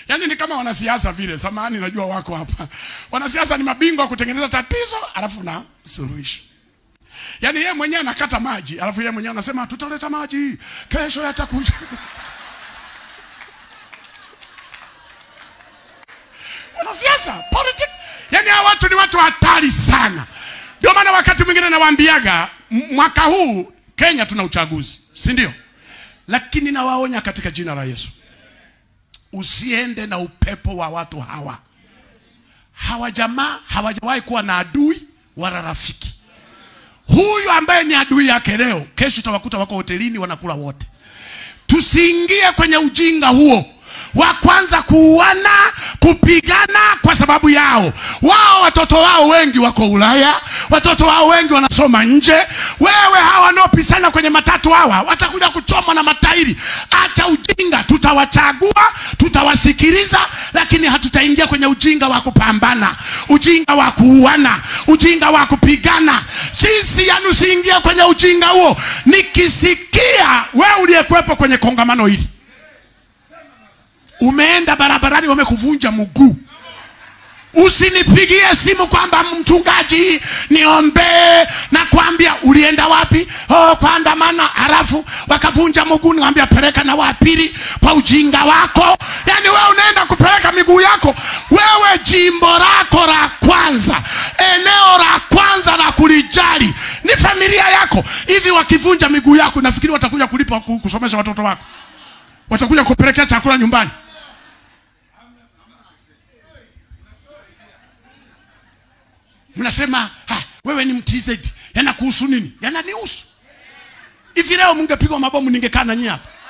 yaani ni kama wanasiasa vile. Samahani, najua wako hapa. Wanasiasa ni mabingwa wa kutengeneza tatizo alafu na suluhisho. Yaani yeye mwenyewe anakata maji alafu yeye mwenyewe anasema tutaleta maji kesho, yatakuja. Wanasiasa politics, yaani hawa watu ni watu hatari sana. Ndio maana wakati mwingine nawaambiaga m- mwaka huu Kenya tuna uchaguzi, si ndio? Lakini nawaonya katika jina la Yesu, usiende na upepo wa watu hawa. Hawa jamaa hawajawahi kuwa na adui wala rafiki. Huyu ambaye ni adui yake leo, kesho utawakuta wako hotelini wanakula wote. Tusiingie kwenye ujinga huo wa kwanza kuuana, kupigana kwa sababu yao. Wao watoto wao wengi wako Ulaya, watoto wao wengi wanasoma nje. Wewe hawa wanaopisana kwenye matatu hawa watakuja kuchomwa na matairi. Acha ujinga, tutawachagua, tutawasikiliza, lakini hatutaingia kwenye ujinga wa kupambana, ujinga wa kuuana, ujinga wa kupigana. Sisi yani, usiingie kwenye ujinga huo. Nikisikia wewe uliyekuwepo kwenye kongamano hili umeenda barabarani wamekuvunja mguu, usinipigie simu kwamba mchungaji, niombee. Na kwambia ulienda wapi? Oh, kuandamana, halafu wakavunja mguu. Niwambia peleka na wapili kwa ujinga wako. Yani wewe unaenda kupeleka miguu yako wewe, jimbo lako la kwanza, eneo la kwanza la kulijali ni familia yako. Hivi wakivunja miguu yako, nafikiri watakuja kulipa ku- kusomesha watoto wako? Watakuja kupelekea chakula nyumbani? mnasema ha, wewe ni mtz yanakuhusu nini yananihusu hivi leo mngepigwa mabomu ningekaa na nyie hapa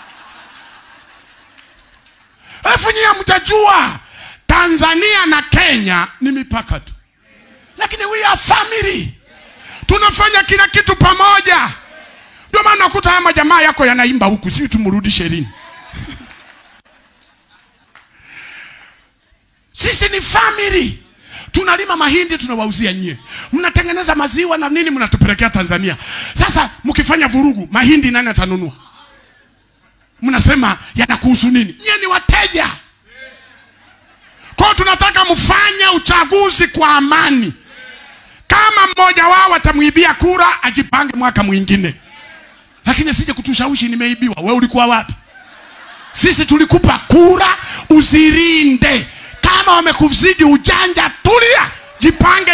alafu nyie mtajua tanzania na kenya ni mipaka tu lakini we are family tunafanya kila kitu pamoja ndio maana nakuta haya majamaa yako yanaimba huku si tumrudishe lini sisi ni family tunalima mahindi tunawauzia nyie mnatengeneza maziwa na nini mnatupelekea tanzania sasa mkifanya vurugu mahindi nani atanunua mnasema yanakuhusu nini nyie ni wateja kwao tunataka mfanye uchaguzi kwa amani kama mmoja wao atamwibia kura ajipange mwaka mwingine lakini sije kutushawishi nimeibiwa we ulikuwa wapi sisi tulikupa kura uzilinde kama wamekuzidi ujanja tulia jipange